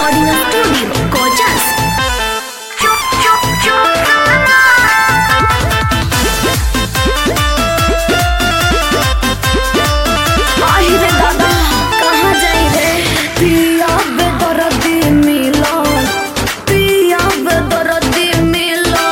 Recording Studio, Kojas. आई रे दादा कहाँ जाई रे पिया बेदर्दी मिलो पिया बेदर्दी मिलो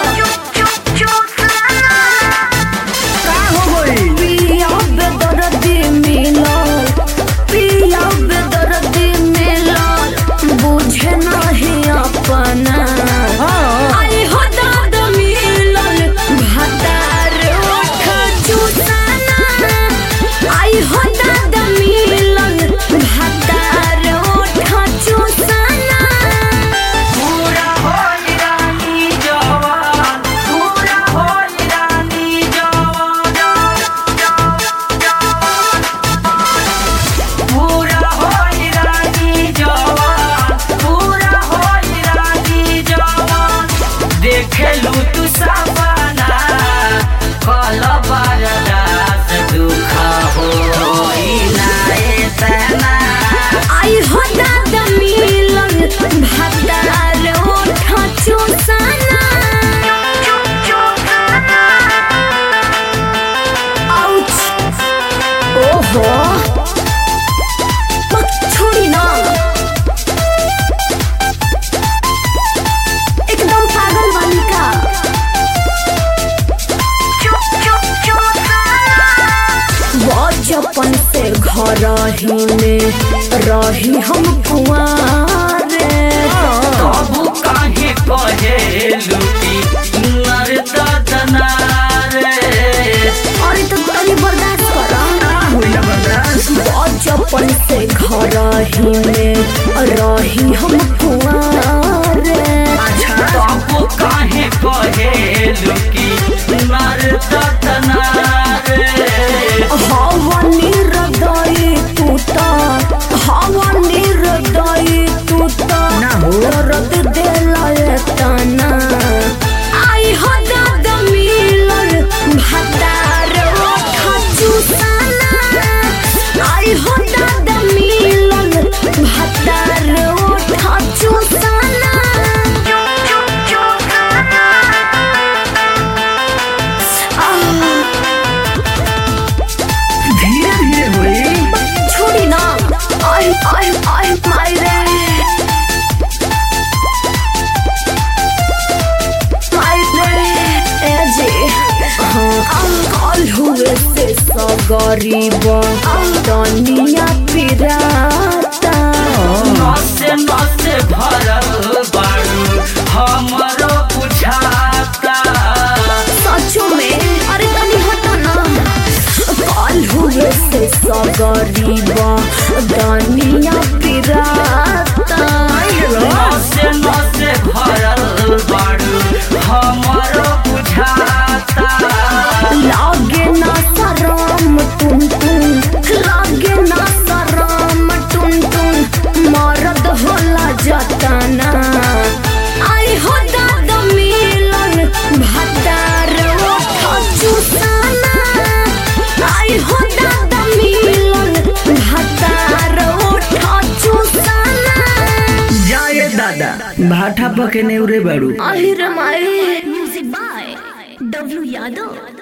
का हो गई पिया बेदर्दी मिलो पिया बेदर्दी मिलो बुझे नहीं अपना हाँ आई हो दादा मिलन भातार ओठ चुसाना आई हो दादा मिलन भातार ओठ चुसाना पूरा होई रानी जवान पूरा होई रानी जवान पूरा होई रानी जवान पूरा होई रानी जवान देखेलू तू सपना कल बरदास दुख होई ना एतना आई हो दादा मिलन भातार ओठ चुसाना आउच ओहो मत छोड़ी ना एकदम पागल वाली का बचपन से घर ही में रही हम कुआरे कबू काहे कहे लुटी नर ददना रे अरे तो तनी बर्दाश्त करा होइला बर्दाश्त बचपन से घर ही में रही हम कुआरे कबू काहे कहे लुटी नर ददना रे हवा निर्दयी तूता हवा निर्दयी तूता ना हो। दर्द देला तना आई हो दादा मिलन भातार ओठ चुसाना आई हो दादा मिलन भातार ओठ चुसाना आह धीरे धीरे होई छोड़ी ना आई आई आई माई रे माई रे ए जी कल हुए से सगरीब दुनिया पिराता नसे नसे भरल बारू हमरो बुझाता सचो में अरे तनी हटो ना कल हुए से सगरीब दुनिया पिराता नसे नसे भरल बारू हमरो बुझाता लागे ना शरम टुन टुन लागे ना शरम टुन टुन मरद होला जतना आई हो दादा मिलन भतार ओठ चुसाना आई हो दादा मिलन भतार ओठ चुसाना जाए दादा भाठा पके नेउरे बाड़ू আহিर माई म्यूजिक बाय डब्ल्यू यादव